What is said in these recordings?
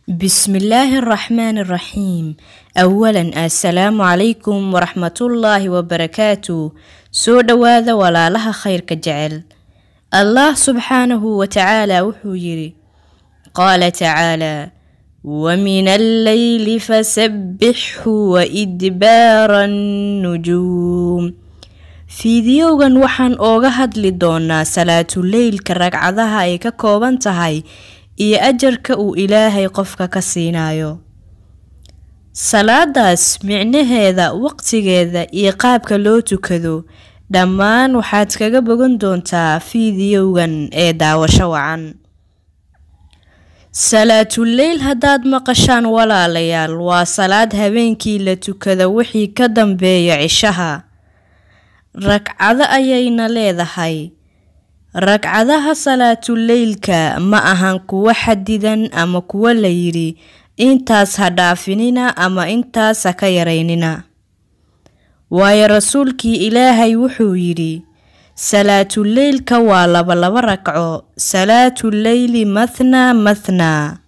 بسم الله الرحمن الرحيم أولا السلام عليكم ورحمة الله وبركاته soo dhowaada walaalaha khayrka jecel allah subxaanahu wa tacaala wuxuu yidhi qaala tacaalaa wamin alleyli fasabbixhu waidbaara annujuum fiidiyowgan waxaan ooga hadli doonaa salaatuleylka ragcadaha ay ka kooban tahay iyo ajarka uu ilaahay qofka ka siinayo salaadaas micnaheeda waqtigeeda iyo qaabka loo tukado dhammaan waxaad kaga bogan doontaa fiidiyowgan ee daawasho wacan salaatuleyl haddaad maqashaan walaalayaal waa salaad habeenkii la tukada wixii ka dambeeya cishaha ragcado ayayna leedahay ragcadaha salaatuleylka ma ahan kuwo xadidan ama kuwo la yidhi intaas ha dhaafinina ama intaas ha ka yaraynina waayo rasuulkii ilaahay wuxuu yidhi salaatuleylka waa laba laba ragco salaatuleyli mathnaa mathnaa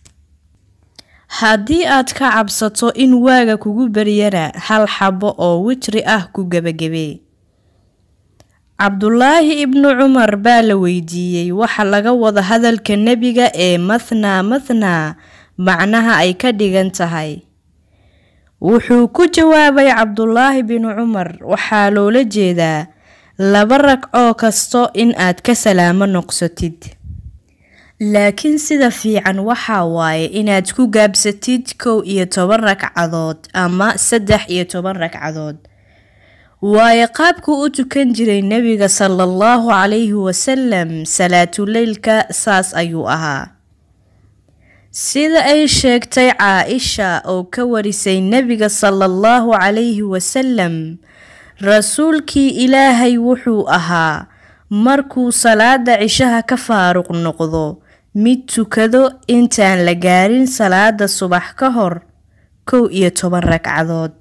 haddii aad ka cabsato in waaga kugu baryana hal xabo oo witri ah ku gebagebe cabdulaahi ibnu cumar baa la weydiiyey waxa laga wada hadalka nebiga ee mathnaa mathnaa macnaha ay ka dhigan tahay wuxuu ku jawaabay cabdulaahi binu cumar waxaa loola jeedaa laba ragcoo kasto in aad ka salaamo noqsatid laakiin sida fiican waxaa waaye inaad ku gaabsatid kow iyo toban ragcadood ama saddex iyo toban ragcadood waayo qaabkuu u tukan jiray nebiga sala allahu calayhi wasalam salaatuleylka saas ayuu ahaa sida ay sheegtay caa-isha oo ka warisay nebiga sala allahu calayhi wasalam rasuulkii ilaahay wuxuu ahaa markuu salaada cishaha ka faaruq noqdo mid tukado intaan la gaarin salaada subax ka hor kow iyo toban ragcadood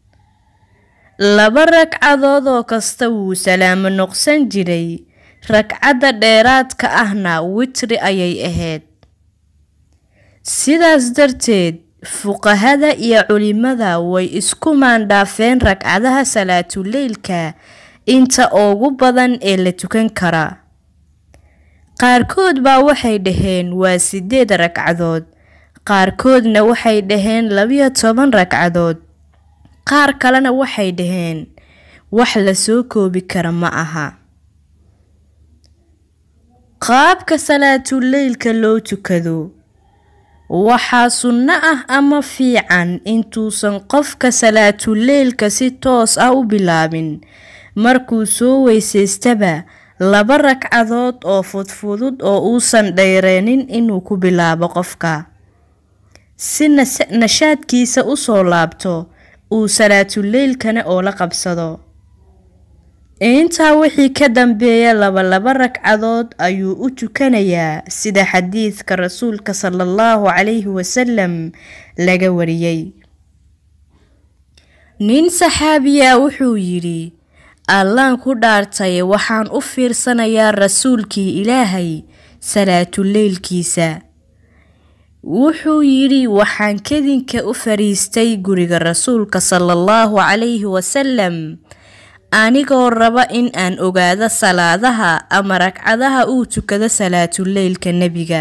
laba ragcadood oo kasta wuu salaamo noqsan jiray ragcadda dheeraadka ahna witri ayay ahayd sidaas darteed fuqahada iyo culimada way isku maandhaafeen ragcadaha salaatuleylka inta ugu badan ee la tukan kara qaarkood baa waxay dhaheen waa sideed ragcadood qaarkoodna waxay dhaheen labiyo toban ragcadood qaar kalena waxay dhaheen wax la soo koobi kara ma aha qaabka salaatuleylka loo tukado waxaa sunno ah ama fiican intuusan qofka salaatuleylka si toos ah u bilaabin markuu soo weysaystaba laba ragcadood oo fudfudud oo uusan dhayreenin inuu ku bilaabo qofka si nashaadkiisa usoo laabto uu salaatuleylkana oo la qabsado intaa wixii ka dambeeya labalaba ragcadood ayuu u tukanayaa sida xadiidka rasuulka sala allahu calayhi wasalam laga wariyey nin saxaabiya wuxuu yidhi allaan ku dhaartay waxaan u fiirsanayaa rasuulkii ilaahay salaatuleylkiisa wuxuu yidhi waxaan kadinka u fariistay guriga rasuulka sala allahu calayhi wasalam anigoo raba in aan ogaado salaadaha ama ragcadaha uu tukado salaatuleylka nebiga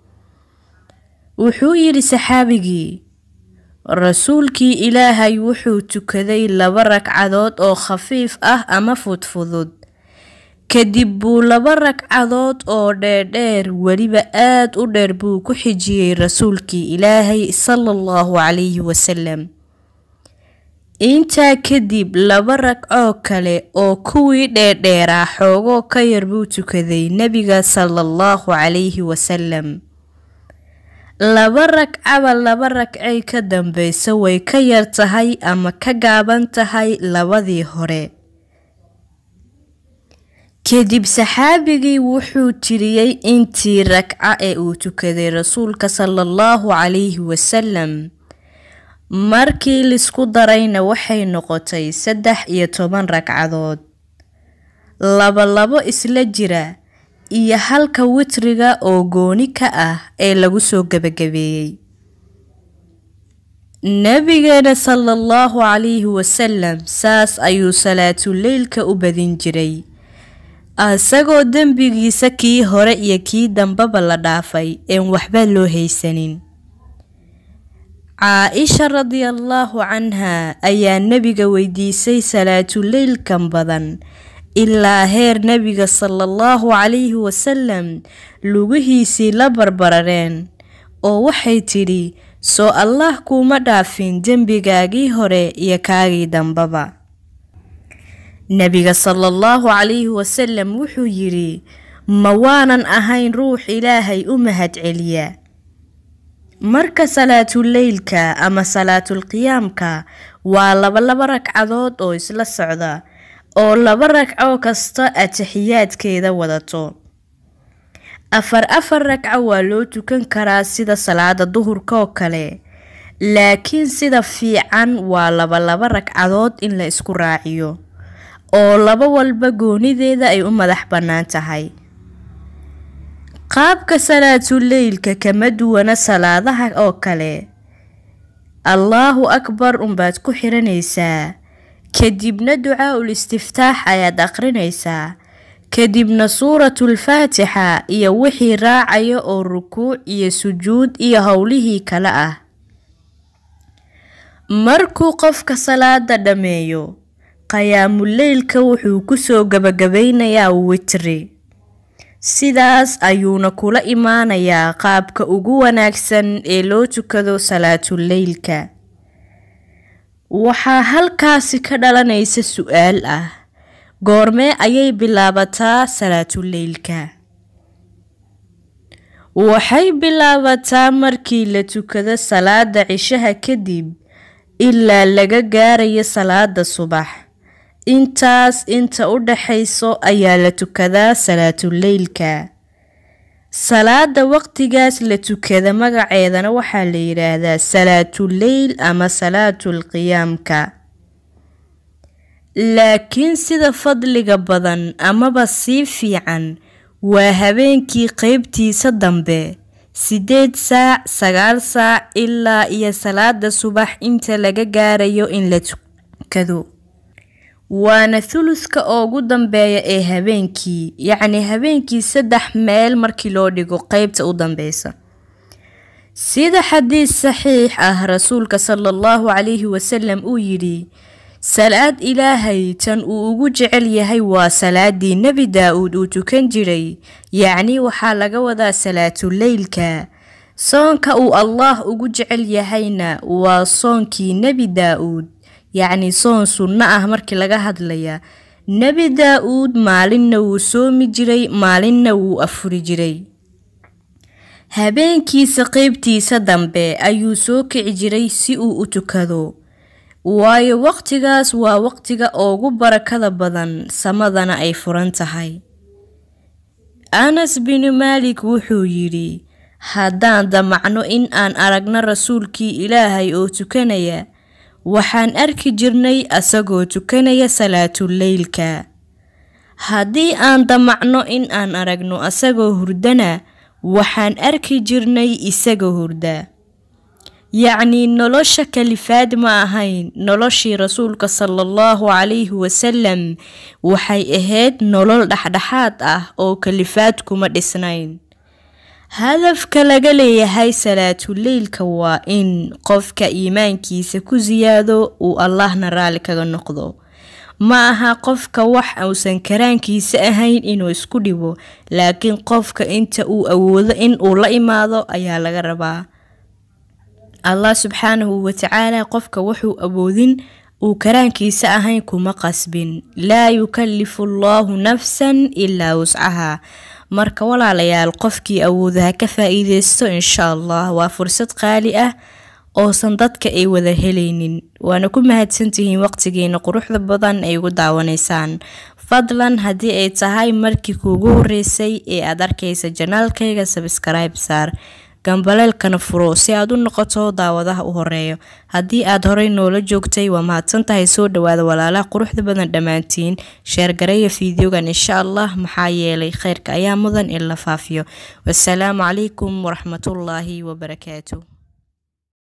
wuxuu yidhi saxaabigii rasuulkii ilaahay wuxuu tukaday laba ragcadood oo khafiif ah ama fudfudud kadib buu laba ragcadood oo dheerdheer weliba aad u dheer buu ku xijiyey rasuulkii ilaahay sala allahu calayhi wasalam intaa kadib laba ragcoo kale oo kuwii dheerdheeraa xoogoo ka yar buu tukaday nebiga sala allahu calayhi wasalam laba ragcaba laba ragcay ka dambeysa way ka yar tahay ama ka gaaban tahay labadii hore kadib saxaabigii wuxuu tiriyey intii ragca ee uu tukaday rasuulka sala allahu calayhi wasalam markii lisku darayna waxay noqotay saddex iyo toban ragcadood laba-labo isla jira iyo halka witriga oo gooni ka ah ee lagu soo gebagabeeyey nabigeena sala allahu calayhi wasalam saas ayuu salaatuleylka u badin jiray isagoo dembigiisa kii hore iyo kii dambaba la dhaafay een waxba loo haysanin caa-isha radiallaahu canhaa ayaa nebiga weydiisay salaatuleylkan badan ilaa heer nebiga sala allahu calayhi wasalam lugihiisii la barbarareen oo waxay tidhi soo allah kuuma dhaafin dembigaagii hore iyo kaagii dambaba nebiga sala allahu calayhi wasalam wuxuu yidhi ma waanan ahayn ruux ilaahay u mahadceliya marka salaatuleylka ama salaatulqiyaamka waa laba laba ragcadood oo isla socda oo laba ragco kasta atixiyaadkeeda wadato afar afar ragco waa loo tukan karaa sida salaada duhurka oo kale laakiin sida fiican waa laba laba ragcadood in la isku raaciyo oo laba walba goonideeda ay u madax bannaan tahay qaabka salaatuleylka kama duwana salaadaha oo kale allaahu akbar unbaad ku xiranaysaa kadibna ducaa-ul istiftaax ayaad aqrinaysaa kadibna suuratulfaatixa iyo wixii raacaya oo rukuuc iyo sujuud iyo howlihii kale ah markuu qofka salaada dhammeeyo qiyaamuleylka wuxuu kusoo gabagabeynayaa witri sidaas ayuuna kula imaanayaa qaabka ugu wanaagsan ee loo tukado salaatuleylka waxaa halkaasi ka dhalanaysa su-aal ah goormee ayay bilaabataa salaatuleylka waxay bilaabataa markii la tukado salaada cishaha kadib ilaa laga gaarayo salaada subax intaas inta u dhaxayso ayaa la tukadaa salaatuleylka salaada waqtigaas la tukada magaceedana waxaa la yidhaahdaa salaatuleyl ama salaatulqiyaamka laakiin sida fadliga badan amaba sii fiican waa habeenkii qeybtiisa dambe sideed saac sagaal saac ilaa iyo salaada subax inta laga gaarayo in la tukado waana thuluska ugu dambeeya ee habeenkii yacni habeenkii saddex meel markii loo dhigo qeybta u dambeysa sida xadiis saxiix ah rasuulka sala allahu calayhi wasalam uu yidhi salaad ilaahay tan uu ugu jecel yahay waa salaadii nebi daa-uud uu tukan jiray yacni waxaa laga wadaa salaatuleylka soonka uu allaah ugu jecel yahayna waa soonkii nebi daa-uud yacni soon sunno ah markii laga hadlaya nebi daa-uud maalinna wuu soomi jiray maalinna wuu afuri jiray habeenkiisa qeybtiisa dambe ayuu soo kici jiray si uu u tukado waayo waqtigaas waa waqtiga ugu barakada badan samadana ay furan tahay anas binu maalik wuxuu yidhi haddaan damacno in aan aragno rasuulkii ilaahay oo tukanaya waxaan arki jirnay asagoo tukanaya salaatuleylka haddii aan damacno in aan aragno asagoo hurdana waxaan arki jirnay isagoo hurda yacnii nolosha kalifaad ma ahayn noloshii rasuulka sala allahu calayhi wasalam waxay ahayd nolol dhexdhexaad ah oo kalifaad kuma dhisnayn hadafka laga leeyahay salaatuleylka waa in qofka iimaankiisa ku siyaado uu allahna raalli kaga noqdo ma aha qofka wax uusan karaankiisa ahayn inuu isku dhibo laakiin qofka inta uu awoodo in uu la imaado ayaa laga rabaa allah subxaanahu watacaala qofka wuxuu awoodin uu karaankiisa ahayn kuma qasbin laa yukallifu allaahu nafsan ilaa wuscaha marka walaalayaal qofkii awooda ha ka faa-iideysto insha allah waa fursad qaali ah oosan dadka ay wada helaynin waana ku mahadsantihiin waqtigiina quruxda badan ay ugu daawanaysaan fadlan haddii ay tahay markii kuugu horeysay ee aad arkaysa janaalkayga sabskribe saar gambaleelkana furo si aad u noqoto daawadaha u horeeyo haddii aad horey noola joogtay waa mahadsan tahay soo dhawaada walaalaha quruxda badan dhammaantiin sheergareeya fiideogan insha allah maxaa yeelay kheyrka ayaa mudan in la faafiyo wasalaamu calaykum waraxmatullaahi wabarakaatu